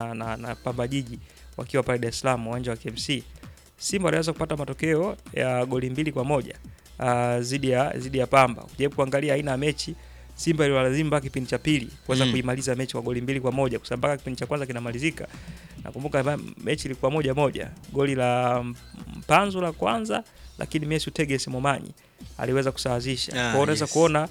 na, na, na Pamba Jiji wakiwa pale Dar es Salaam uwanja wa KMC. Simba waliweza kupata matokeo ya goli mbili kwa moja uh, zidi ya zidi ya Pamba. Ukijaribu kuangalia aina ya mechi Simba iliwalazimu mpaka kipindi cha pili kuweza Mm. kuimaliza mechi kwa goli mbili kwa moja kwa sababu mpaka kipindi cha kwanza kinamalizika. Nakumbuka ma- mechi ilikuwa moja moja, goli la Mpanzu la kwanza, lakini Messi Teges Momanyi aliweza kusawazisha. Kwa hiyo unaweza yes. kuona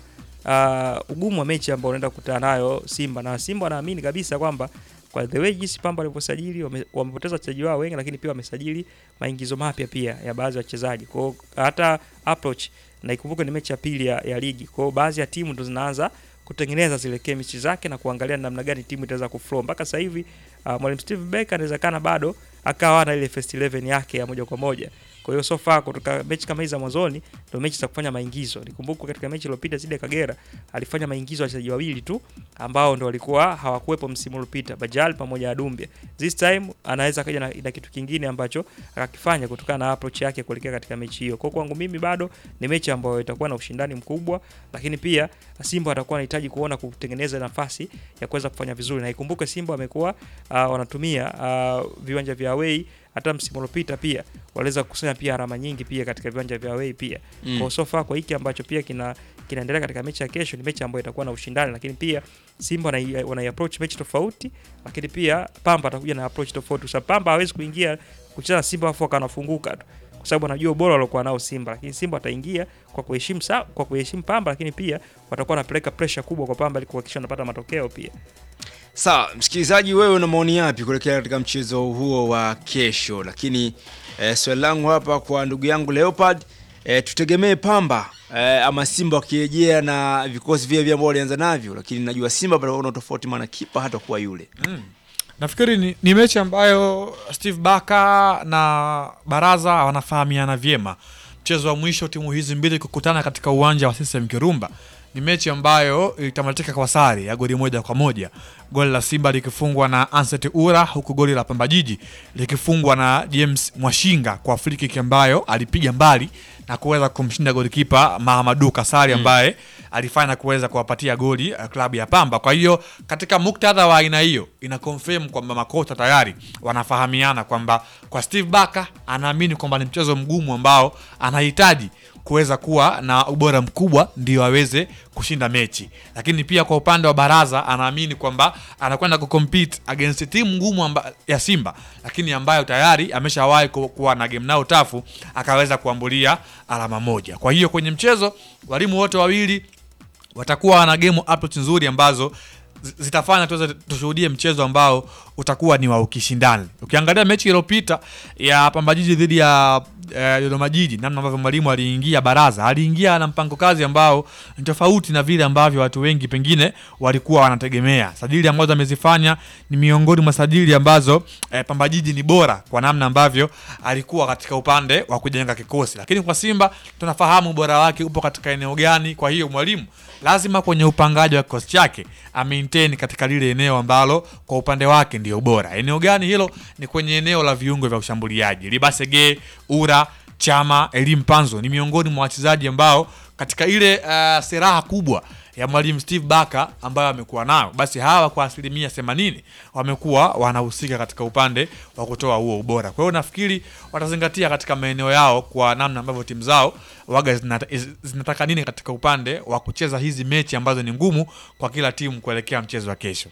uh, ugumu wa mechi ambao unaenda kukutana nayo Simba na Simba wanaamini kabisa kwamba kwa the way jinsi Pamba walivyosajili wame- wamepoteza wachezaji wao wengi, lakini pia wamesajili maingizo mapya pia ya baadhi ya wachezaji. Kwa hiyo hata approach na ikumbuke ni mechi ya pili ya, ya ligi. Kwa hiyo baadhi ya timu ndo zinaanza kutengeneza zile chemistry zake na kuangalia namna gani timu itaweza kuflow. Mpaka sasa hivi uh, mwalimu Steve Barker anawezekana bado akawa na ile first 11 yake ya moja kwa moja. Kwa hiyo so far kutoka mechi kama hizi za mwanzoni ndio mechi za kufanya maingizo. Nikumbuke katika mechi iliyopita zidi ya Kagera alifanya maingizo ya wachezaji wawili tu ambao ndo walikuwa hawakuwepo msimu uliopita, Bajal pamoja na Dumbia. This time anaweza kaja na, na kitu kingine ambacho akakifanya kutokana na approach yake kuelekea katika mechi hiyo. Kwa kwangu mimi bado ni mechi ambayo itakuwa na ushindani mkubwa, lakini pia Simba watakuwa wanahitaji kuona kutengeneza nafasi ya kuweza kufanya vizuri, na ikumbuke Simba wamekuwa uh, wanatumia uh, viwanja vya away hata msimu uliopita pia waliweza kukusanya pia alama nyingi pia katika viwanja vya away pia. Mm. Kwa so far kwa hiki ambacho pia kina kinaendelea katika mechi ya kesho ni mechi ambayo itakuwa na ushindani, lakini pia Simba wanai, wanai approach mechi tofauti, lakini pia Pamba atakuja na approach tofauti, kwa sababu Pamba hawezi kuingia kucheza na Simba afu akanafunguka tu, kwa sababu anajua ubora waliokuwa nao Simba, lakini Simba ataingia kwa kuheshimu sa- kwa kuheshimu Pamba, lakini pia watakuwa wanapeleka pressure kubwa kwa Pamba ili kuhakikisha wanapata matokeo pia. Sawa, msikilizaji, wewe una maoni yapi kuelekea katika mchezo huo wa kesho? Lakini eh, swali langu hapa kwa ndugu yangu Leopard, eh, tutegemee Pamba eh, ama Simba wakirejea na vikosi vile vile ambao walianza navyo, lakini najua Simba patakuwa na tofauti, maana kipa hata kuwa yule nafikiri ni, ni mechi ambayo Steve Baka na Baraza wanafahamiana vyema. Mchezo wa mwisho timu hizi mbili kukutana katika uwanja wa CCM Kirumba ni mechi ambayo itamalizika kwa sare ya goli moja kwa moja, goli la Simba likifungwa na Anset Ura, huku goli la Pamba Jiji likifungwa na James Mwashinga kwa free kick ambayo alipiga mbali na kuweza kumshinda golikipa Mahamadu Kasari ambaye alifanya kuweza kuwapatia goli uh, klabu ya Pamba. Kwa hiyo katika muktadha wa aina hiyo ina confirm kwamba makocha tayari wanafahamiana kwamba kwa Steve Barker anaamini kwamba ni mchezo mgumu ambao anahitaji kuweza kuwa na ubora mkubwa ndio aweze kushinda mechi, lakini pia kwa upande wa Baraza anaamini kwamba anakwenda kucompete against timu ngumu amba, ya Simba, lakini ambayo tayari ameshawahi ku- kuwa na game nao tafu akaweza kuambulia alama moja. Kwa hiyo kwenye mchezo walimu wote wawili watakuwa na game approach nzuri ambazo zi- zitafanya tuweze tushuhudie mchezo ambao utakuwa ni wa ukishindani. Ukiangalia mechi iliyopita ya Pamba Jiji dhidi ya eh, Dodoma Jiji, namna ambavyo mwalimu aliingia Baraza, aliingia na mpango kazi ambao ni tofauti na vile ambavyo watu wengi pengine walikuwa wanategemea. Sajili ambazo amezifanya ni miongoni mwa sajili ambazo eh, Pamba Jiji ni bora kwa namna ambavyo alikuwa katika upande wa kujenga kikosi, lakini kwa Simba tunafahamu ubora wake upo katika eneo gani. Kwa hiyo mwalimu lazima kwenye upangaji wa kikosi chake amaintain katika lile eneo ambalo kwa upande wake ndio bora. Eneo gani hilo? Ni kwenye eneo la viungo vya ushambuliaji. Libasege, Ura, Chama, Elim Panzo ni miongoni mwa wachezaji ambao katika ile uh, seraha kubwa ya mwalimu Steve Barker ambayo amekuwa nayo, basi hawa kwa asilimia 80 wamekuwa wanahusika katika upande wa kutoa huo ubora. Kwa hiyo nafikiri watazingatia katika maeneo yao kwa namna ambavyo timu zao waga zinata, zinataka nini katika upande wa kucheza hizi mechi ambazo ni ngumu kwa kila timu kuelekea mchezo wa kesho.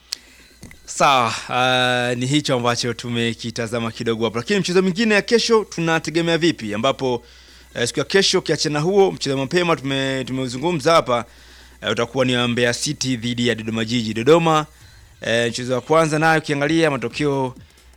Sawa, uh, ni hicho ambacho tumekitazama kidogo hapo, lakini mchezo mwingine ya kesho tunategemea vipi? Ambapo uh, siku ya kesho ukiachana huo mchezo mapema tume tumeuzungumza hapa uh, utakuwa ni wa Mbeya City dhidi ya Dodoma Jiji. Dodoma uh, mchezo wa kwanza nayo ukiangalia matokeo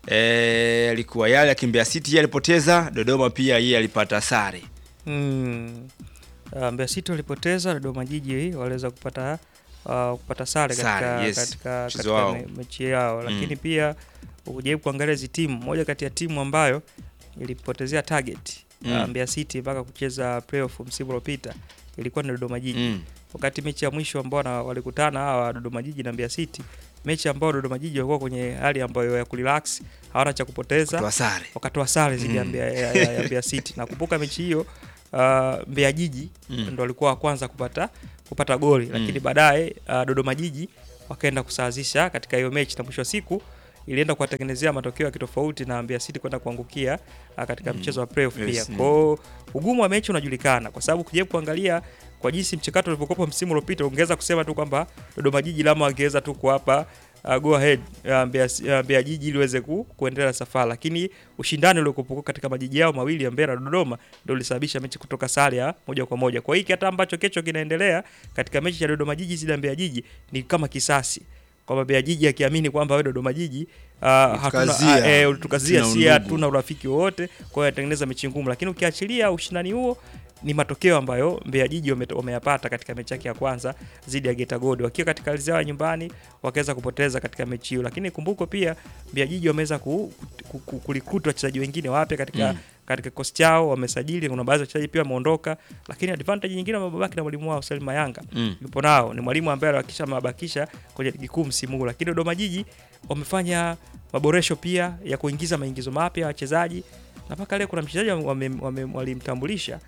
uh, alikuwa yale ya Mbeya City yeye alipoteza, Dodoma pia yeye alipata sare. Mm. Uh, Mbeya City walipoteza, Dodoma Jiji waliweza kupata uh, kupata sare Sare, katika, yes. katika, Mchezo katika wao. me, mechi yao, lakini Mm. pia ukijaribu kuangalia hizi timu, moja kati ya timu ambayo ilipotezea target Mm. uh, Mbeya City mpaka kucheza playoff msimu uliopita ilikuwa ni Dodoma Jiji Mm. wakati mechi ya mwisho ambao na- walikutana hawa Dodoma Jiji na Mbeya City, mechi ambayo Dodoma Jiji walikuwa kwenye hali ambayo ya kurelax, hawana cha kupoteza Kutoa sare. wakatoa sare dhidi ya Mm. Mbeya ya, ya, ya Mbeya City. Nakumbuka mechi hiyo uh, Mbeya Jiji Mm. ndo walikuwa wa kwanza kupata kupata goli, lakini baadaye uh, Dodoma Jiji wakaenda kusawazisha katika hiyo mechi na mwisho wa siku ilienda kuwatengenezea matokeo ya kitofauti na Mbeya City kwenda kuangukia uh, katika mchezo wa playoff Yes, pia. mm. Kwa hiyo ugumu wa mechi unajulikana kwa sababu ukija kuangalia kwa jinsi mchakato ulivyokuwa msimu uliopita, ungeweza kusema tu kwamba Dodoma Jiji lama wangeweza tu kuwapa uh, go ahead uh, Mbeya, uh, Mbeya Jiji ili iweze ku, kuendelea na safari, lakini ushindani uliokuwa katika majiji yao mawili ya Mbeya na Dodoma ndio ulisababisha mechi kutoka sare ya moja kwa moja. Kwa hiki hata ambacho kesho kinaendelea katika mechi ya Dodoma Jiji dhidi ya Mbeya Jiji ni kama kisasi kwamba Mbeya Jiji akiamini kwamba wewe Dodoma Jiji uh, hakuna Ulitukazia, uh, eh, ulitukazia tuna si undugu. hatuna urafiki wowote, kwa hiyo yatengeneza mechi ngumu, lakini ukiachilia ushindani huo ni matokeo ambayo Mbeya Jiji wame- wameyapata katika mechi yake ya kwanza dhidi ya Geita Gold wakiwa katika ardhi yao ya nyumbani wakaweza kupoteza katika mechi hiyo, lakini kumbuko pia Mbeya Jiji wameweza ku, ku, ku, kulikuta wachezaji wengine wapya katika Mm. katika kikosi chao, wamesajili, kuna baadhi ya wachezaji pia wameondoka, lakini advantage nyingine wamebaki na mwalimu wao Salim Mayanga Mm. yupo nao, ni mwalimu ambaye alihakikisha amewabakisha kwenye ligi kuu msimu huu, lakini Dodoma Jiji wamefanya maboresho pia ya kuingiza maingizo mapya ya wachezaji na mpaka leo kuna mchezaji wame- wame- walimtambulisha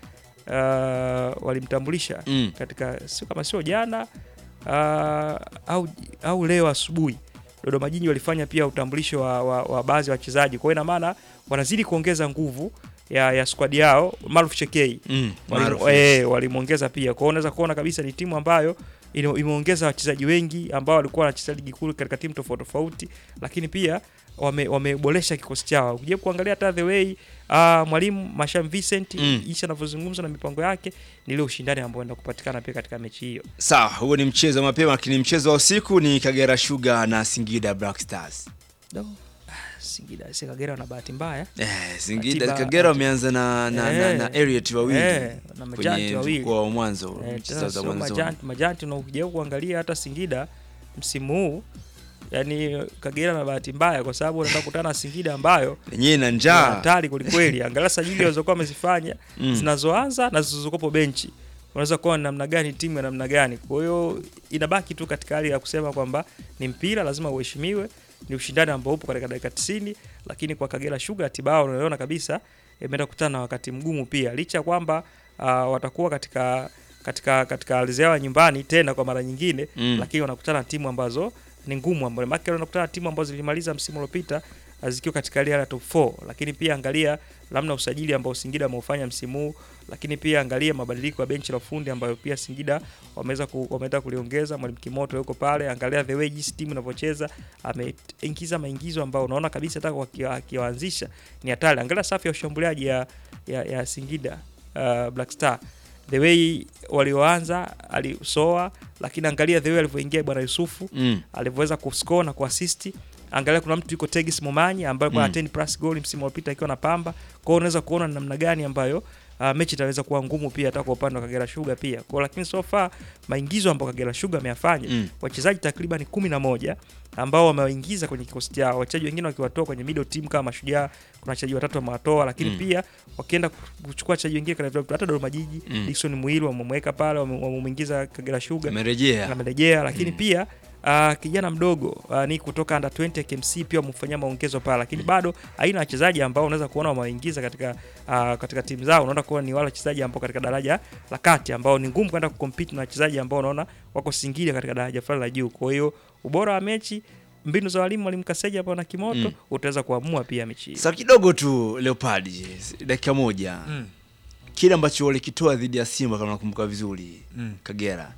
uh, walimtambulisha Mm. katika sio kama sio jana uh, au, au leo asubuhi Dodoma Jiji walifanya pia utambulisho wa, wa, wa baadhi ya wachezaji. Kwa hiyo ina maana wanazidi kuongeza nguvu ya, ya squad yao. Maruf Chekei Mm. Walimu- Maarufu. eh, walimwongeza pia. Kwa hiyo unaweza kuona kabisa ni timu ambayo ine- imeongeza wachezaji wengi ambao walikuwa wanacheza ligi kuu katika timu tofauti tofauti, lakini pia wame- wameboresha kikosi chao. Ukija kuangalia hata the way uh, mwalimu Masham Vincent Mm. jinsi anavyozungumza na mipango yake ni ile ushindani ambao unaenda kupatikana pia katika mechi hiyo. Sawa, huo ni mchezo wa mapema, lakini mchezo wa usiku ni Kagera Sugar na Singida Black Stars. No. Singida si Kagera wana bahati mbaya Eh, Singida Atiba- Kagera wameanza na na, na, Eh. na Elliot wawili Eh, na majanti kwenye wawili. mzunguko wa mwanzo Eh, mchezo tena za sio mwanzo. majanti, majanti na ukija kuangalia hata Singida msimu huu yani Kagera na bahati mbaya kwa sababu unaenda kukutana na Singida ambayo Yenyewe na ni njaa. hatari kwelikweli. Angalia sajili walizokuwa wamezifanya Mm. zinazoanza na zilizokopo benchi, unaweza kuwa ni namna gani timu ya namna gani. Kwa hiyo inabaki tu katika hali ya kusema kwamba ni mpira, lazima uheshimiwe, ni ushindani ambao upo katika dakika 90, lakini kwa Kagera Sugar Tibao unaona kabisa imeenda kukutana na wakati mgumu pia, licha ya kwamba uh, watakuwa katika katika katika ardhi yao ya nyumbani tena kwa mara nyingine Mm. lakini wanakutana na timu ambazo ni ngumu, ambazo maana wanakutana na timu ambazo zilimaliza msimu uliopita uh, zikiwa katika hali ya top 4, lakini pia angalia namna usajili ambao Singida wameufanya msimu huu, lakini pia angalia mabadiliko ya benchi la ufundi ambayo pia Singida wameweza ku, wameweza kuliongeza. Mwalimu Kimoto yuko pale, angalia the way jinsi timu inavyocheza, ameingiza maingizo ambayo unaona kabisa hata wakiwa- akiwaanzisha ni hatari. Angalia safu ya ushambuliaji ya, ya, ya Singida uh, Black Star the way walioanza alisoa, lakini angalia the way alivyoingia bwana Yusufu Mm. alivyoweza kuscore na kuassist. Angalia kuna mtu yuko Tegis Momanyi ambaye alikuwa na 10 plus goal msimu uliopita akiwa na Pamba. Kwa hiyo unaweza kuona ni namna gani ambayo uh, mechi itaweza kuwa ngumu pia hata kwa upande wa Kagera Sugar pia. Kwa hiyo lakini so far maingizo ambayo Kagera Sugar ameyafanya Mm. wachezaji takriban kumi na moja ambao wamewaingiza kwenye kikosi chao, wachezaji wengine wakiwatoa kwenye middle team kama Mashujaa, kuna wachezaji watatu wamewatoa, lakini Mm. pia wakienda kuchukua wachezaji wengine kana vile hata Dodoma Jiji Mm. Dickson Muiru wamemweka pale, wame- wamemwingiza Kagera Sugar Amerejea. amerejea lakini Mm. pia uh, kijana mdogo uh, ni kutoka under 20 ya KMC pia wamefanyia maongezo pale, lakini bado aina ya wachezaji ambao unaweza kuona wamewaingiza katika uh, katika timu zao, unaona kuwa ni wale wachezaji ambao katika daraja la kati ambao ni ngumu kwenda kucompete na wachezaji ambao unaona wako Singida katika daraja fulani la juu. Kwa hiyo ubora wa mechi, mbinu za walimu mwalimu Kaseja hapo na Kimoto Mm. utaweza kuamua pia mechi hii. Sasa kidogo tu Leopard, dakika moja. Mm. Kile ambacho walikitoa dhidi ya Simba kama nakumbuka vizuri Mm. Kagera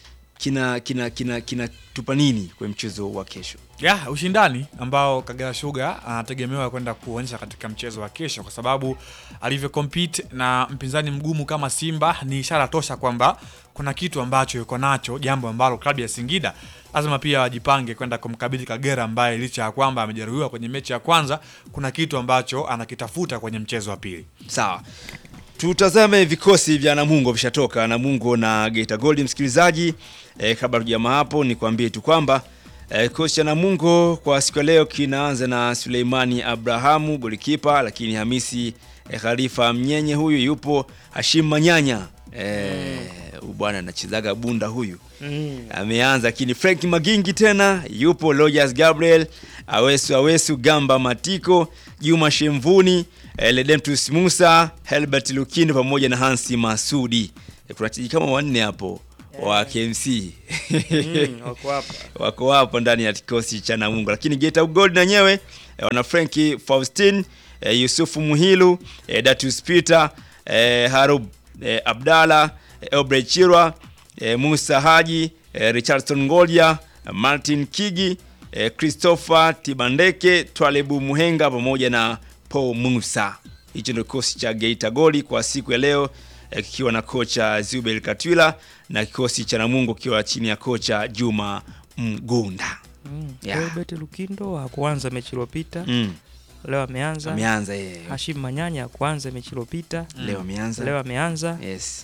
kina kina kina kinatupa nini kwenye mchezo wa kesho? ya ushindani ambao Kagera Sugar anategemewa kwenda kuonyesha katika mchezo wa kesho, kwa sababu alivyo compete na mpinzani mgumu kama Simba ni ishara tosha kwamba kuna kitu ambacho yuko nacho, jambo ambalo klabu ya Singida lazima pia wajipange kwenda kumkabidhi Kagera, ambaye licha ya kwamba amejeruhiwa kwenye mechi ya kwanza, kuna kitu ambacho anakitafuta kwenye mchezo wa pili. Sawa, tutazame vikosi vya Namungo vishatoka, Namungo na Geita Gold. Msikilizaji eh, kabla tujama hapo, nikwambie tu kwamba eh, kikosi cha Namungo kwa siku ya leo kinaanza na Suleimani Abrahamu golikipa, lakini Hamisi eh, Khalifa Mnyenye huyu yupo, Hashim Manyanya eh, huyu bwana anachezaga bunda huyu Mm. ameanza lakini Frank Magingi tena yupo, Rogers Gabriel, Awesu Awesu, Gamba Matiko, Juma Shemvuni, eh, Ledemtus Musa, Helbert Lukini pamoja na Hansi Masudi. Eh, kuna wachezaji kama wanne hapo wa KMC Mm, wako hapa. wako hapo ndani ya kikosi cha Namungo, lakini Geita Gold na wenyewe eh, wana Franki Faustin eh, Yusufu Muhilu eh, Datus Peter eh, Harub eh, Abdalla eh, Obrey Chirwa eh, Musa Haji eh, Richardson Ngolia eh, Martin Kigi eh, Christopher Tibandeke Twalebu Muhenga pamoja na Paul Musa. Hicho ndio kikosi cha Geita Gold kwa siku ya leo eh, kikiwa na kocha Zubel Katwila na kikosi cha Namungo kikiwa chini ya kocha Juma Mgunda. Mm. Yeah. Albert Lukindo hakuanza mechi iliyopita. Mm. Leo ameanza. Ameanza yeye. Hashim Manyanya hakuanza mechi iliyopita. Leo ameanza. Leo ameanza. Yes.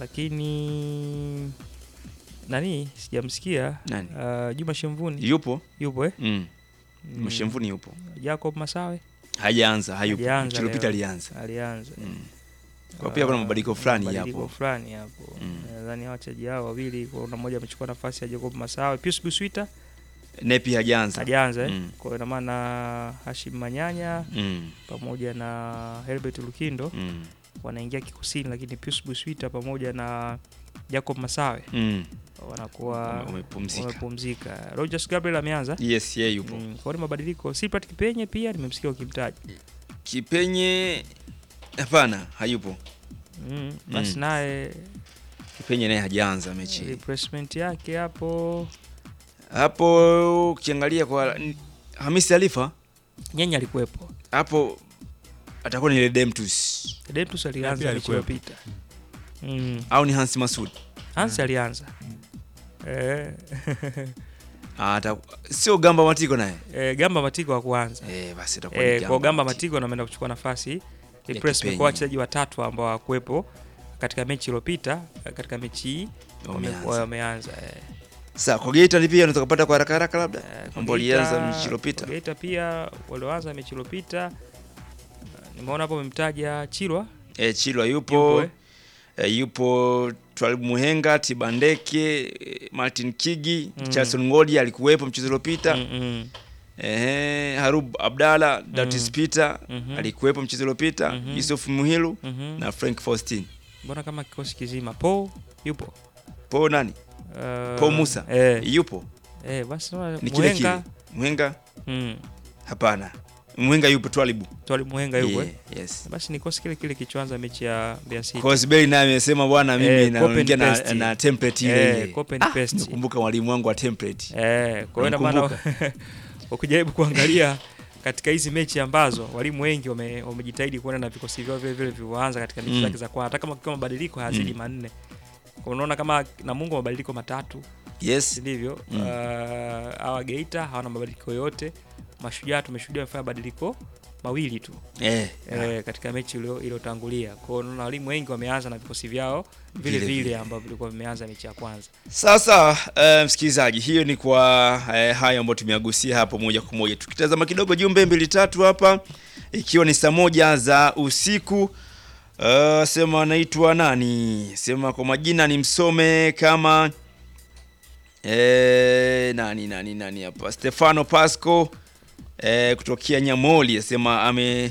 Lakini nani sijamsikia. Nani? Uh, Juma Shemvuni Yupo? yupo eh? Mm. Mm. Mshemvuni yupo. Jacob Masawe Hajaanza, hayupo. Hajaanza Mechi iliyopita leo. alianza. alianza. Mm. Kwa pia kuna mabadiliko fulani mabadiliko hapo. fulani hapo. Mm. Nadhani hawa wachezaji hao wawili kuna mmoja amechukua nafasi ya Jacob Masawe. Pius Buswita Nepi hajaanza. hajaanza eh? Mm. Kwa hiyo ina maana Hashim Manyanya Mm. pamoja na Herbert Lukindo Mm. wanaingia kikosini, lakini Pius Buswita pamoja na Jacob Masawe Mm. wanakuwa Wame- wamepumzika. wamepumzika. Rogers Gabriel ameanza Yes, yeye yupo. Mm, kwa hiyo ni mabadiliko. Silprat Kipenye pia nimemsikia ukimtaja. Kipenye hapana, hayupo. Mm, basi Mm. naye Kipenye naye hajaanza mechi. replacement yake hapo Hapo ukiangalia kwa Hamisi Alifa Nyenya alikuwepo. hapo atakuwa ni Ledemtus Dentus pia alianza mechi alikuwepo. iliyopita. Mm. au ni Hans Masud. Hans alianza. Eh, Ah, ata- sio Gamba Matiko naye. eh, Gamba Matiko wa kuanza. Eh, basi itakuwa ni Eh, kwa Gamba Matiko. Matiko ndo ameenda kuchukua nafasi Kipenye. replacement kwa wachezaji watatu ambao hawakuwepo katika mechi iliyopita, eh, katika mechi hii Wameanza. wamekuwa wameanza. Eh, Sasa kwa Geita ni pia unaweza kupata kwa haraka haraka labda. eh, kwa Ambao Geita- walianza mechi iliyopita. kwa Geita pia walioanza mechi iliyopita eh, nimeona hapo wamemtaja Chilwa Eh, Chilwa yupo yupo. eh. Eh, yupo Twalib Muhenga, Tibandeke, eh, Martin Kigi, Mm. Charleston Ngodi alikuwepo mchezo uliopita. Mm, mm. Ehe, Harub Abdalla, Datis Peter Mhm. alikuwepo mchezo uliopita, Mhm. Yusuf Muhilu Mhm. na Frank Faustin. Mbona kama kikosi kizima Paul yupo Po nani? Eh, Po Musa. eh, Yupo. eh, basi naona Ni kile kile. Muhenga Muhenga? mm, Hapana. Muhenga yupo Twalibu. Twali Muhenga yupo Yeah, eh. yes. Basi ni kikosi kile kile kichoanza mechi ya Mbeya City. Cosbey naye amesema bwana mimi Eh, naongea copy and na, paste. na template ile Eh, ile. copy and paste. Nakumbuka mwalimu wangu wa template. Eh, kwa hiyo ina maana ukijaribu kuangalia katika hizi mechi ambazo walimu wengi wame- wamejitahidi kuenda na vikosi vyao vile vile vilivyoanza katika mechi Mm. zake za kwanza, hata kama kukiwa mabadiliko hayazidi Mm. manne. Kwa unaona kama Namungo mabadiliko matatu, Yes. si ndivyo? Mm. Uh, hawa Geita hawana mabadiliko yote. Mashujaa tumeshuhudia wamefanya mabadiliko mawili tu Eh. eh, katika mechi ilio- iliyotangulia. Kwa hiyo unaona walimu wengi wameanza na vikosi vyao vile Vile vile vile. ambavyo vilikuwa vimeanza mechi ya kwanza. Sasa uh, msikilizaji, hiyo ni kwa uh, hayo ambayo tumeagusia hapo moja kwa moja. Tukitazama kidogo jumbe mbili tatu hapa, ikiwa ni saa moja za usiku. Uh, sema anaitwa nani? Sema kwa majina ni msome kama eh, nani nani nani hapa, Stefano Pasco eh, kutokea Nyamoli asema ame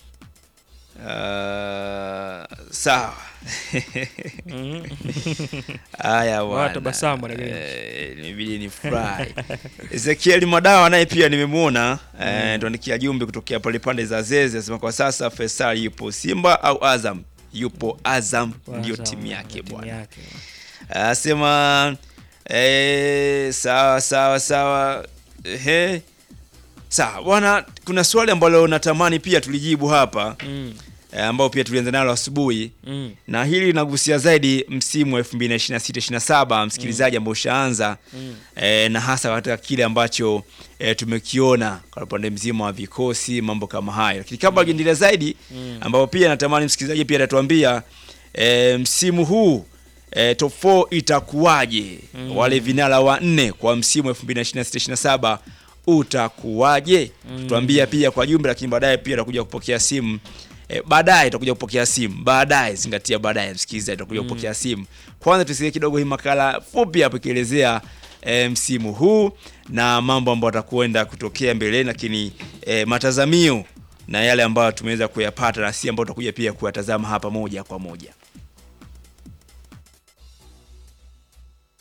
uh, sawa Mhm. Haya Wala bwana. tabasamu bwana Grinch. Eh, Inabidi ni furahi. Ezekiel Madawa naye pia nimemwona eh, tuandikia jumbe kutokea pale pande za Zeze anasema kwa sasa Faisal yupo Simba au Azam? Yupo Azam ndio Azam, timu yake ndio timu bwana. yake. Anasema eh, sawa sawa sawa. Ehe. Sawa bwana, kuna swali ambalo natamani pia tulijibu hapa Mm, eh, ambao pia tulianza nalo asubuhi mm, na hili linagusia zaidi msimu wa 2026-27 msikilizaji ambao ushaanza mm. e, na hasa katika kile ambacho e, tumekiona kwa upande mzima wa vikosi mambo kama hayo lakini kabla mm. zaidi Mm. ambapo pia natamani msikilizaji pia atatuambia e, msimu huu e, top 4 itakuwaje Mm. wale vinara wa nne kwa msimu wa 2026-27 utakuwaje Mm. tuambia pia kwa jumla lakini baadaye pia tutakuja kupokea simu E, baadaye tutakuja kupokea simu baadaye zingatia baadaye msikilizaji tutakuja Mm. kupokea simu kwanza tusikie kidogo hii makala fupi hapo ikielezea e, msimu huu na mambo ambayo atakwenda kutokea mbeleni lakini e, matazamio na yale ambayo tumeweza kuyapata na si ambayo tutakuja pia kuyatazama hapa moja kwa moja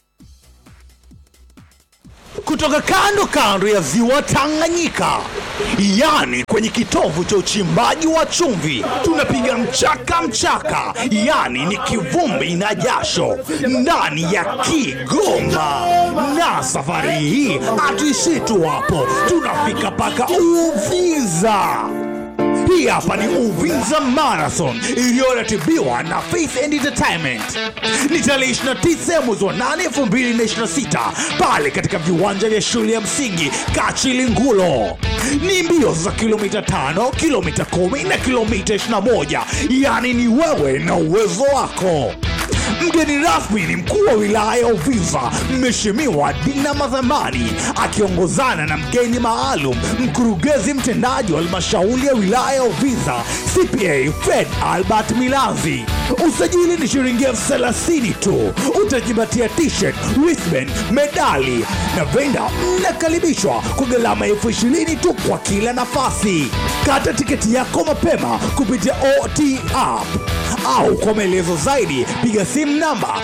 kutoka kando kando ya ziwa Tanganyika, yani kwenye kitovu cha uchimbaji wa chumvi, tunapiga mchaka mchaka, yani ni kivumbi na jasho ndani ya Kigoma. Na safari hii hatuishii tu hapo, tunafika mpaka Uvinza. Hii hapa ni Uvinza Marathon iliyoratibiwa na Faith and Entertainment. Ni tarehe 29 mwezi wa 8 2026 pale katika viwanja vya shule ya msingi Kachilingulo. Ni mbio za kilomita 5, kilomita 10 na kilomita 21, yaani ni wewe na uwezo wako. Mgeni rasmi ni mkuu wa wilaya ya Uvinza, Mheshimiwa Dina Madhamani, akiongozana na mgeni maalum, mkurugenzi mtendaji wa halmashauri ya wilaya ya Uvinza, CPA Fred Albert Milanzi. Usajili ni shilingi elfu thelathini tu. Utajipatia t-shirt, wristband, medali na venda. Mnakaribishwa kwa gharama elfu ishirini tu kwa kila nafasi. Kata tiketi yako mapema kupitia OT app au kwa maelezo zaidi piga simu namba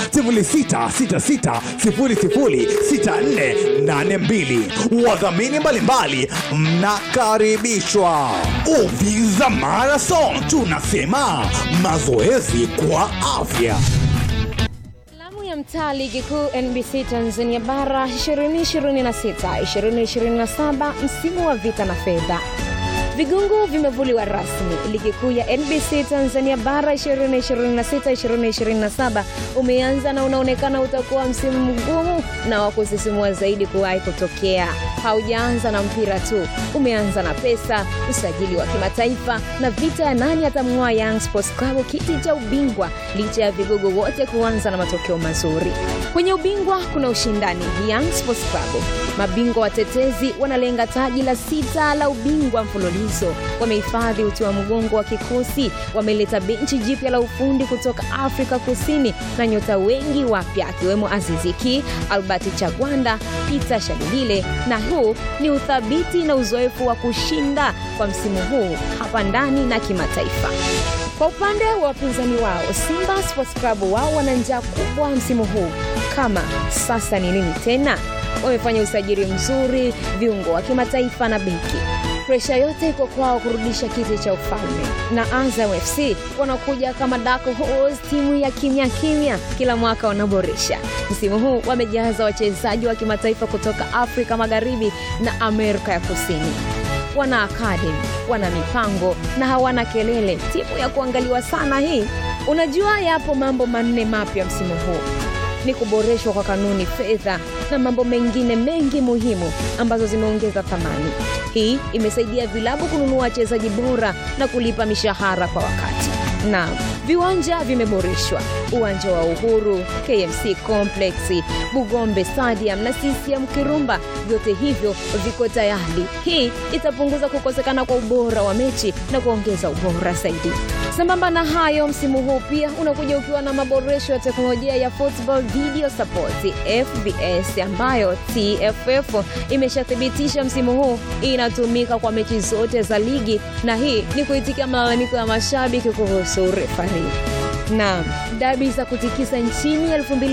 0666006482. Wadhamini mbalimbali mnakaribishwa. Uvinza Marathon, tunasema mazoezi kwa afya. Filamu ya mtaa ligi kuu NBC Tanzania bara 2026 2027 msimu wa vita na fedha. Vigungu vimevuliwa rasmi. Ligi kuu ya NBC Tanzania bara 2026-2027 umeanza na unaonekana utakuwa msimu mgumu na wa kusisimua zaidi kuwahi kutokea. Haujaanza na mpira tu, umeanza na pesa, usajili wa kimataifa na vita ya nani atamng'oa Young Sports Club kiti cha ubingwa, licha ya vigogo wote kuanza na matokeo mazuri. Kwenye ubingwa kuna ushindani. Young Sports Club mabingwa watetezi wanalenga taji la sita la ubingwa mfululizo. Wamehifadhi uti wa mgongo wa kikosi, wameleta benchi jipya la ufundi kutoka Afrika Kusini na nyota wengi wapya akiwemo Aziziki, Albert Chagwanda, Peter Shalulile, na huu ni uthabiti na uzoefu wa kushinda kwa msimu huu hapa ndani na kimataifa. Kwa upande wa wapinzani wao Simba Sports Club, wao wana njaa kubwa msimu huu. Kama sasa ni nini tena? Wamefanya usajili mzuri, viungo wa kimataifa na beki. Presha yote iko kwao kurudisha kiti cha ufalme, na Azam FC wanakuja kama dark horse, timu ya kimya kimya, kila mwaka wanaboresha. Msimu huu wamejaza wachezaji wa kimataifa kutoka Afrika Magharibi na Amerika ya Kusini wana akademi, wana mipango na hawana kelele. Timu ya kuangaliwa sana hii. Unajua, yapo mambo manne mapya msimu huu ni kuboreshwa kwa kanuni, fedha na mambo mengine mengi muhimu ambazo zimeongeza thamani. Hii imesaidia vilabu kununua wachezaji bora na kulipa mishahara kwa wakati. Na viwanja vimeboreshwa, uwanja wa Uhuru, KMC Complex, Bugombe Stadium na CCM Kirumba, vyote hivyo viko tayari. Hii itapunguza kukosekana kwa ubora wa mechi na kuongeza ubora zaidi. Sambamba na hayo, msimu huu pia unakuja ukiwa na maboresho ya teknolojia ya Football Video Support FVS, ambayo TFF imeshathibitisha msimu huu inatumika kwa mechi zote za ligi, na hii ni kuitikia malalamiko ya mashabiki kuhusu refari na dabi za kutikisa nchini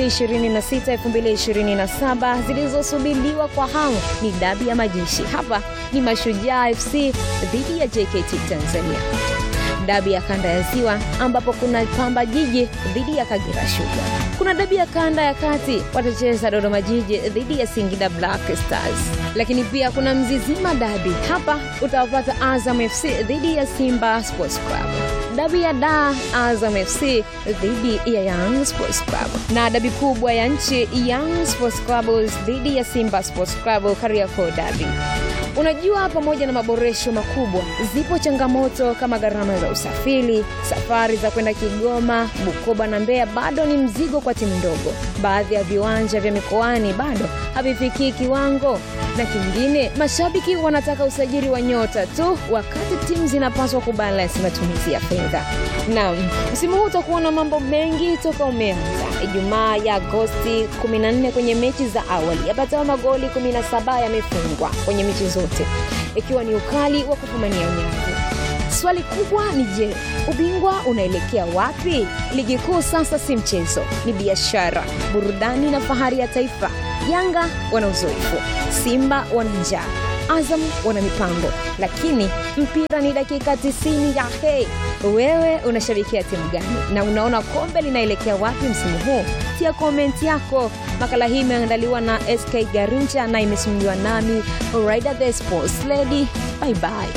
2026-2027 zilizosubiriwa kwa hamu ni dabi ya majeshi. Hapa ni Mashujaa FC dhidi ya JKT Tanzania, dabi ya kanda ya Ziwa ambapo kuna Pamba Jiji dhidi ya Kagera Sugar. Kuna dabi ya kanda ya kati watacheza Dodoma Jiji dhidi ya Singida Black Stars, lakini pia kuna Mzizima dabi. Hapa utawapata Azam FC dhidi ya Simba Sports Club dabi ya da Azam FC dhidi ya Young Sports Club na dabi kubwa ya nchi Young Sports Club dhidi ya Simba Sports Club Kariakoo dabi. Unajua, pamoja na maboresho makubwa, zipo changamoto kama gharama za usafiri. Safari za kwenda Kigoma, Bukoba na Mbeya bado ni mzigo kwa timu ndogo. Baadhi ya viwanja vya mikoani bado havifikii kiwango, na kingine, mashabiki wanataka usajili wa nyota tu, wakati timu zinapaswa kubalansi matumizi ya fedha. Naam, msimu huu utakuwa na mambo mengi toka umeanza. Ijumaa ya Agosti 14 kwenye mechi za awali yapatao magoli 17 yamefungwa kwenye mechi zote, ikiwa ni ukali wa kufumania nyavu. Swali kubwa ni je, ubingwa unaelekea wapi? Ligi kuu sasa si mchezo, ni biashara, burudani na fahari ya taifa. Yanga wana uzoefu, Simba wana njaa, Azam wana mipango, lakini mpira ni dakika 90 ya hey. Wewe unashabikia timu gani na unaona kombe linaelekea wapi msimu huu? Tia komenti yako. Makala hii imeandaliwa na SK Garincha na imesimuliwa nami Raida the Sports Lady. Bye bye.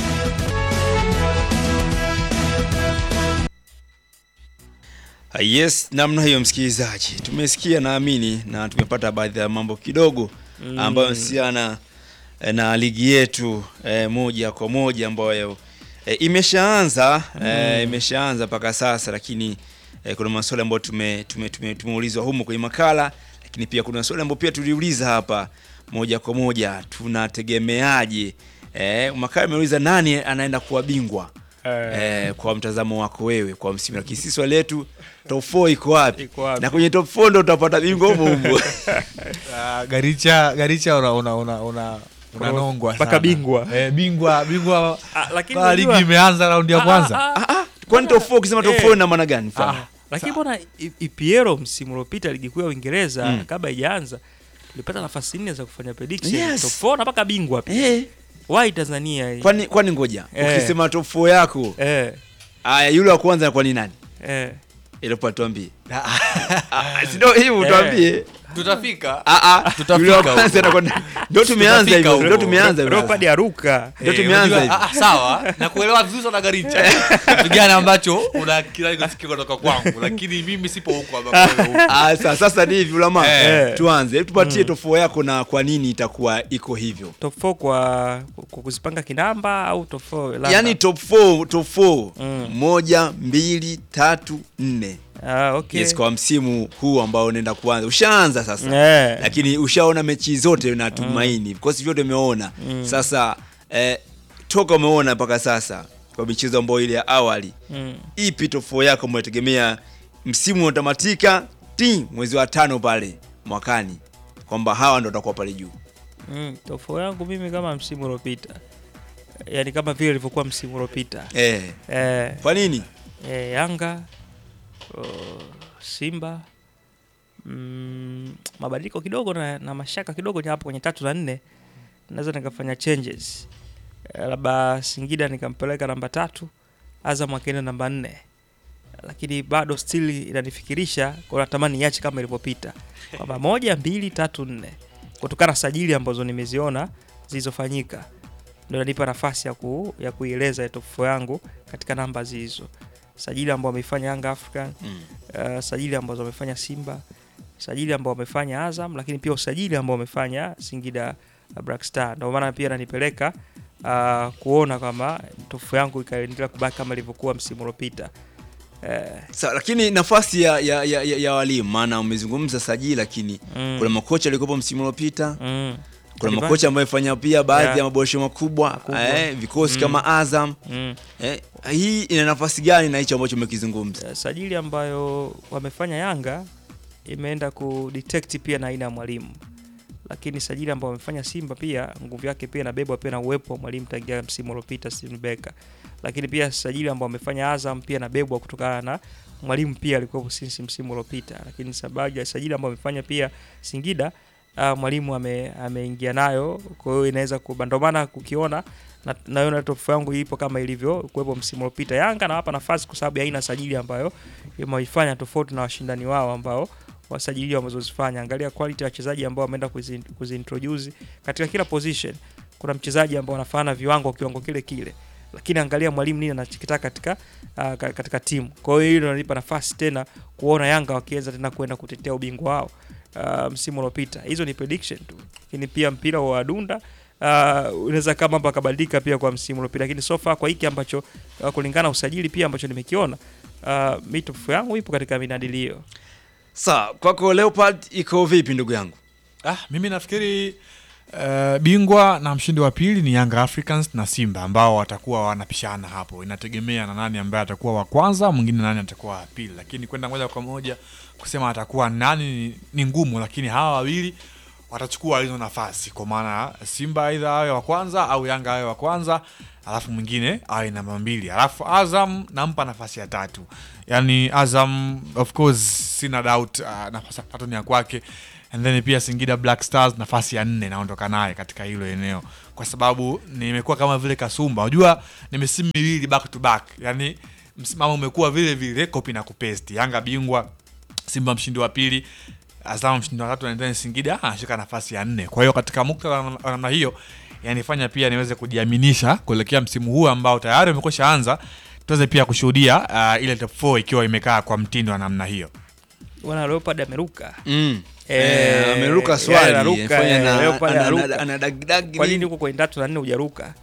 Ah, Yes, namna hiyo msikilizaji, tumesikia naamini na tumepata baadhi ya mambo kidogo ambayo husiana eh, na ligi yetu eh, moja kwa moja ambayo eh, imeshaanza eh, imeshaanza mpaka sasa, lakini eh, kuna maswali ambayo tume, tume, tume, tumeulizwa humu kwenye makala, lakini pia kuna maswali ambayo pia tuliuliza hapa moja kwa moja, tunategemeaje eh, makala imeuliza nani anaenda kuwa bingwa eh, kwa mtazamo wako wewe kwa msimu, lakini sisi swali letu top 4 iko wapi? Iko wapi? Na kwenye top 4 ndo utapata bingwa humo humo. Ah, Garicha Garicha una una una una unanongwa Mpaka sana. bingwa. Eh, bingwa bingwa Ah, lakini kwa ligi unajua- imeanza raundi ya kwanza. Ah, ah, ah. Kwani top 4 ukisema top Eh. 4 ina maana gani? Mfano. Ah, lakini mbona I- IPL msimu uliopita ligi kuu ya Uingereza Mm. kabla haijaanza tulipata nafasi nne za kufanya prediction Yes. top 4 na mpaka bingwa pia. Eh, Why Tanzania hii? kwani kwani ngoja. Eh. Ukisema top 4 yako, Eh, aya yule wa kwanza kwa ni nani? eh. Ile pa tuambie. Ah, si ndio hivi tuambie. Tutafika. Ah ah, Tutafika yule wa huko. kwanza anakuwa ndio tumeanza Tutafika hivyo. huko. Ndio tumeanza hivyo. Leopard aruka. Ndio Eh, tumeanza unajua- hivi. ah, ah, sawa na kuelewa vizuri sana Garicha kitu gani ambacho una kila kusikia kutoka kwangu lakini mimi sipo huko ambapo wewe upo. Ah, sasa sasa ni hivi ulama. Eh. Tuanze. Hebu Tupatie top 4 yako na kwa nini itakuwa iko hivyo. Top 4 kwa, kwa kuzipanga kinamba au top 4 labda? Yaani top 4, top 4. Mm. Moja, mbili, tatu, nne. ah, okay. Yes, kwa msimu huu ambao unaenda kuanza. Ushaanza sasa. Eh. Lakini ushaona mechi zote natumaini. Vikosi vyote umeona. Sasa eh, toka umeona mpaka sasa kwa michezo ambayo ile ya awali. Mm. Ipi top 4 yako umetegemea msimu unatamatika ti mwezi wa tano pale mwakani kwamba hawa ndo watakuwa pale juu. Mm, top 4 yangu mimi kama msimu uliopita. Yaani kama vile ilivyokuwa msimu uliopita. Eh, Eh, kwa nini? eh, Yanga oh, Simba mm, mabadiliko kidogo na, na mashaka kidogo ni hapo kwenye tatu na nne naweza nikafanya changes eh, labda Singida nikampeleka namba tatu Azam akaenda namba nne lakini bado still inanifikirisha kwa natamani niache kama ilivyopita kwamba moja mbili tatu nne kutokana na sajili ambazo nimeziona zilizofanyika ndio inanipa nafasi ya, ku, ya kuieleza top 4 yangu katika namba hizo sajili ambao wameifanya Young African Mm. uh, sajili ambazo wamefanya Simba, sajili ambao wamefanya Azam, lakini pia usajili ambao wamefanya Singida uh, Black Star. Ndio maana pia nanipeleka uh, kuona kama tofu yangu ikaendelea kubaki kama ilivyokuwa msimu uliopita. Eh, Sa, lakini nafasi ya, ya, ya, ya, ya walimu maana umezungumza sajili lakini Mm. kuna makocha walikuwepo msimu uliopita mm, kuna Kaliba- makocha ambayo fanya pia baadhi Yeah. ya maboresho makubwa, Makubwa. eh, vikosi Mm. kama Azam mm. eh, hii ina nafasi gani na hicho ambacho umekizungumza? Eh, sajili ambayo wamefanya Yanga imeenda kudetect pia na aina ya mwalimu, lakini sajili ambayo wamefanya Simba pia nguvu yake pia inabebwa pia na uwepo wa mwalimu tangia msimu uliopita Steven Becker, lakini pia sajili ambayo wamefanya Azam pia inabebwa kutokana na mwalimu pia alikuwepo since msimu uliopita, lakini sababu ya sajili ambayo wamefanya pia Singida uh, mwalimu ame, ameingia nayo, kwa hiyo inaweza kuba, ndio maana kukiona na naona top four yangu ipo kama ilivyo kuwepo msimu uliopita. Yanga nawapa nafasi kwa sababu ya aina sajili ambayo imeifanya tofauti na washindani wao ambao wasajili wamezozifanya. Angalia quality ya wachezaji ambao wameenda kuzi- kuziintroduce katika kila position. Kuna mchezaji ambao anafanana viwango kiwango kile kile, lakini angalia mwalimu nini anachokitaka katika uh, ka- katika timu. Kwa hiyo hilo linanipa nafasi tena kuona Yanga wakiweza tena kwenda kutetea ubingwa wao uh, msimu uliopita. Hizo ni prediction tu, lakini pia mpira wa wadunda uh, unaweza kama mambo akabadilika pia kwa msimu uliopita, lakini so far kwa hiki ambacho uh, kulingana na usajili pia ambacho nimekiona uh, mi top four yangu ipo katika minadilio. Sawa, kwako Leopard iko vipi ndugu yangu? Ah, mimi nafikiri uh, bingwa na mshindi wa pili ni Young Africans na Simba ambao watakuwa wanapishana hapo. Inategemea na nani ambaye atakuwa wa kwanza, mwingine nani atakuwa wa pili, lakini kwenda moja kwa moja kusema atakuwa nani ni, ni ngumu, lakini hawa wawili watachukua hizo nafasi, kwa maana Simba aidha awe wa kwanza au Yanga awe wa kwanza, alafu mwingine awe namba mbili, alafu Azam nampa nafasi ya tatu. Yani Azam of course sina doubt uh, nafasi ya tatu ni ya kwake and then pia Singida Black Stars nafasi ya nne naondoka naye katika hilo eneo, kwa sababu nimekuwa kama vile Kasumba, unajua ni misimu miwili back to back, yani msimamo umekuwa vile vile copy na kupesti. Yanga bingwa, Simba mshindi wa pili, Azam mshindi wa tatu, na then Singida anashika nafasi ya nne. Kwa hiyo katika muktadha wa namna hiyo yanifanya pia niweze kujiaminisha kuelekea msimu huu ambao tayari umekwisha anza, tuweze pia kushuhudia uh, ile top 4 ikiwa imekaa kwa mtindo wa namna hiyo. Bwana Leopard ameruka. Mm. Eh, Eh, ameruka yani swali anaruka, amefanya eh, na- Leopard ana- anaruka. ana- ana dagdag Kwa nini nini? huko kwenye tatu na nne hujaruka?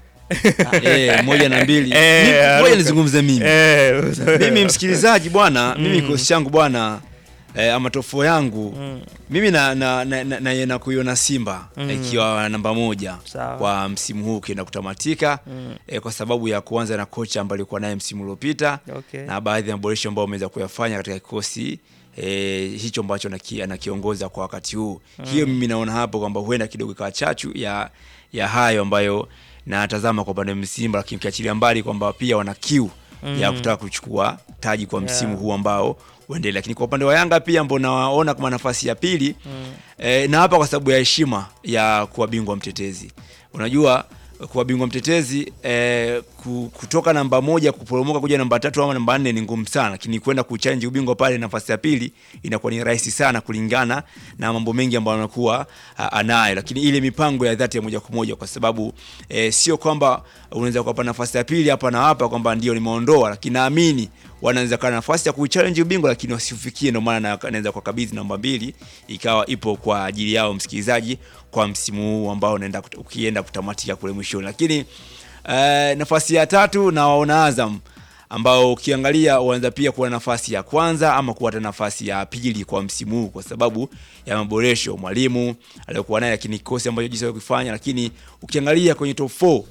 Eh, moja na mbili Eh, Mimi- anaruka. ngoja nizungumze mimi Eh, mimi msikilizaji bwana mimi kikosi changu bwana eh, ama tofo yangu Mm. mimi na na, na, na, na, na kuiona Simba Mm. ikiwa namba moja Sawa. kwa msimu huu ukienda kutamatika Mm. eh, kwa sababu ya kuanza na kocha ambaye alikuwa naye msimu uliopita Okay. na baadhi ya maboresho ambayo ameweza kuyafanya katika kikosi eh, hicho ambacho anaki- anakiongoza kwa wakati huu hiyo mimi naona hapo kwamba huenda kidogo ikawa chachu ya ya hayo ambayo natazama kwa upande wa Simba, lakini ukiachilia mbali kwamba pia wana kiu ya kutaka kuchukua taji kwa msimu Yeah. huu ambao uendelee, lakini kwa upande wa Yanga pia ambao nawaona kama nafasi ya pili eh, na hapa kwa sababu ya heshima ya kuwa bingwa mtetezi. Unajua kuwa bingwa mtetezi eh, ku- kutoka namba moja kuporomoka kuja namba tatu ama namba nne ni ngumu sana, lakini kwenda kuchallenge ubingwa pale nafasi ya pili inakuwa ni rahisi sana kulingana na mambo mengi ambayo anakuwa a- anayo, lakini ile mipango ya dhati ya moja kwa moja, kwa sababu eh, sio kwamba unaweza kuwapa nafasi ya pili hapa na hapa kwamba ndio nimeondoa, lakini naamini wanaweza kuwa na nafasi ya kuchallenge ubingwa lakini wasifikie. Ndio maana na- naweza kuwakabidhi namba mbili ikawa ipo kwa ajili yao msikilizaji, kwa msimu huu ambao unaenda kut- ukienda kutamatika kule mwishoni. Lakini eh, nafasi ya tatu na waona Azam ambao ukiangalia wanaweza pia kuwa na nafasi ya kwanza ama kuwa hata nafasi ya pili kwa msimu huu kwa sababu ya maboresho mwalimu aliyokuwa naye, lakini kikosi ambacho jinsi kufanya. Lakini ukiangalia kwenye top 4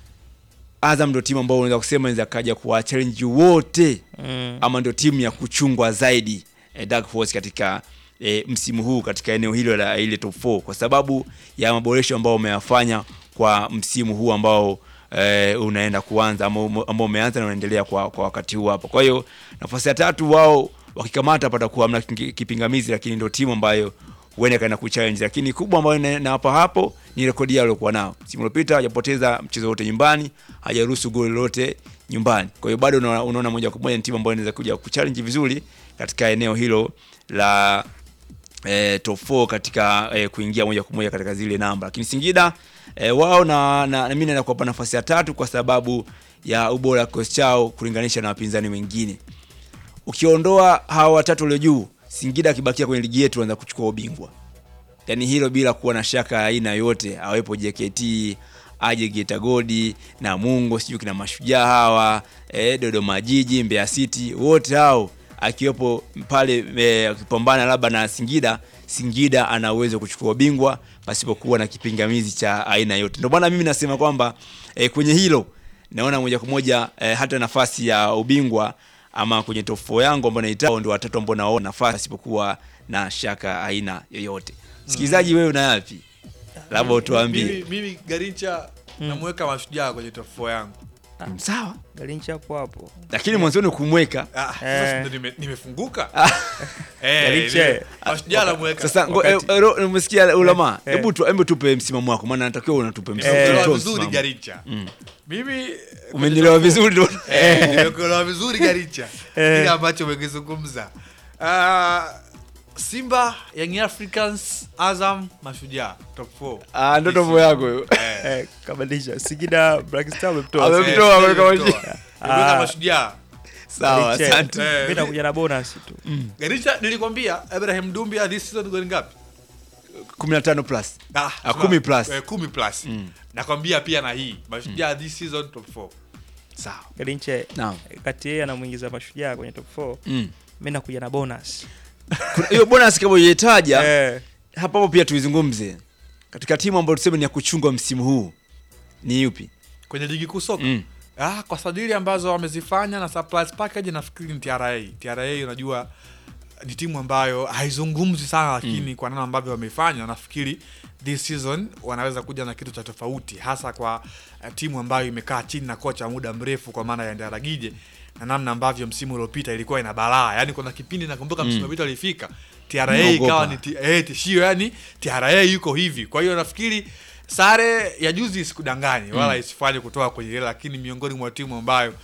Azam ndio timu ambao unaweza kusema inaweza kaja kuwa challenge wote Mm. ama ndio timu ya kuchungwa zaidi eh, Dark Horse katika eh, msimu huu katika eneo hilo la ile top 4 kwa sababu ya maboresho ambao wameyafanya kwa msimu huu ambao eh, unaenda kuanza ama umo- ambao umeanza na unaendelea kwa, kwa wakati huu hapa. Kwa hiyo nafasi ya tatu wao wakikamata patakuwa hamna ki- kipingamizi, lakini ndio timu ambayo huenda kaenda kuchallenge, lakini kubwa ambayo na- nawapa hapo ni rekodi yao waliokuwa nao. Msimu uliopita hajapoteza mchezo wote nyumbani, hajaruhusu goli lolote nyumbani. Kwa hiyo bado unaona, unaona moja kwa moja ni timu ambayo inaweza kuja kuchallenge vizuri katika eneo hilo la eh, top 4 katika eh, kuingia moja kwa moja katika zile namba, lakini Singida eh, wao na, na, na mimi naenda kuwapa nafasi ya tatu kwa sababu ya ubora wa kikosi chao kulinganisha na wapinzani wengine. Ukiondoa hawa watatu walio juu, Singida akibakia kwenye ligi yetu anaweza kuchukua ubingwa, yaani hilo bila kuwa na shaka ya aina yoyote, awepo JKT aje Geita Godi na Mungo sijui kina mashujaa hawa eh, Dodoma Jiji, Mbeya City, wote hao akiwepo pale eh, akipambana labda na Singida, Singida ana uwezo wa kuchukua ubingwa pasipokuwa na kipingamizi cha aina yote. Ndio maana mimi nasema kwamba eh, kwenye hilo naona moja kwa moja eh, hata nafasi ya ubingwa ama kwenye top 4 yangu ambao naitao ndio watatu ambao naona nafasi pasipokuwa na shaka aina yoyote. Msikilizaji, wewe una yapi? Labda utuambie. Mimi, mimi Garincha namweka mashujaa kwenye top 4 yangu. Sawa, Galincha hapo hapo. lakini mwanzoni kumweka Ah, sasa Eh. ndo nime- nimefunguka. Eh, Garincha. nime- mashujaa namweka. sasa. ngo- wakati- eh, ro- Umesikia ulama? eh. Hebu tu hebu tupe msimamo wako, maana natakiwa unatupe msimamo. Eh, Tutoe Nimekuelewa vizuri msimamo. Garincha. Mimi Umenielewa vizuri ndio. Eh, nimekuelewa vizuri Garincha. Eh. Kile ambacho umekizungumza. Ah, Simba, Young Africans, Azam, Mashujaa top 4. Ah, ndo topo yako hiyo. Eh, kabadilisha. Singida Black Star umemtoa. Ame- Singida. Umemtoa, ameweka Mashujaa. Nimeweka Ah. Mashujaa. Sawa, Galincha. asante. Eh, Mimi nakuja na bonus tu. Garincha nilikwambia Ibrahim Dumbia this season goli ngapi? 15 plus. Ah, Ah, kumi plus. Eh, kumi plus. Nakwambia pia na hii Mashujaa this season top 4. Sawa. Galincha Naam. kati yeye anamuingiza mashujaa kwenye top 4. Mm. Mimi nakuja na bonus. Kuna- Hiyo bonus kama uliitaja Eh, hapa hapo pia tuizungumze. Katika timu ambayo tuseme ni ya kuchungwa msimu huu ni yupi? Kwenye ligi kuu soka. Mm. Ah, kwa sadili ambazo wamezifanya na surprise package nafikiri ni TRA. TRA unajua ni timu ambayo haizungumzi sana lakini kwa namna ambavyo wamefanya nafikiri this season wanaweza kuja na kitu cha tofauti hasa kwa uh, timu ambayo imekaa chini na kocha muda mrefu kwa maana ya Ndaragije na namna ambavyo msimu uliopita ilikuwa ina balaa yani kuna kipindi nakumbuka msimu uliopita ilifika TRA Unaogopa. ikawa ni ti- eh, tishio yani TRA yuko hivi kwa hiyo nafikiri sare ya juzi isikudanganyi wala isifanye kutoka kwenye ile lakini miongoni mwa timu ambayo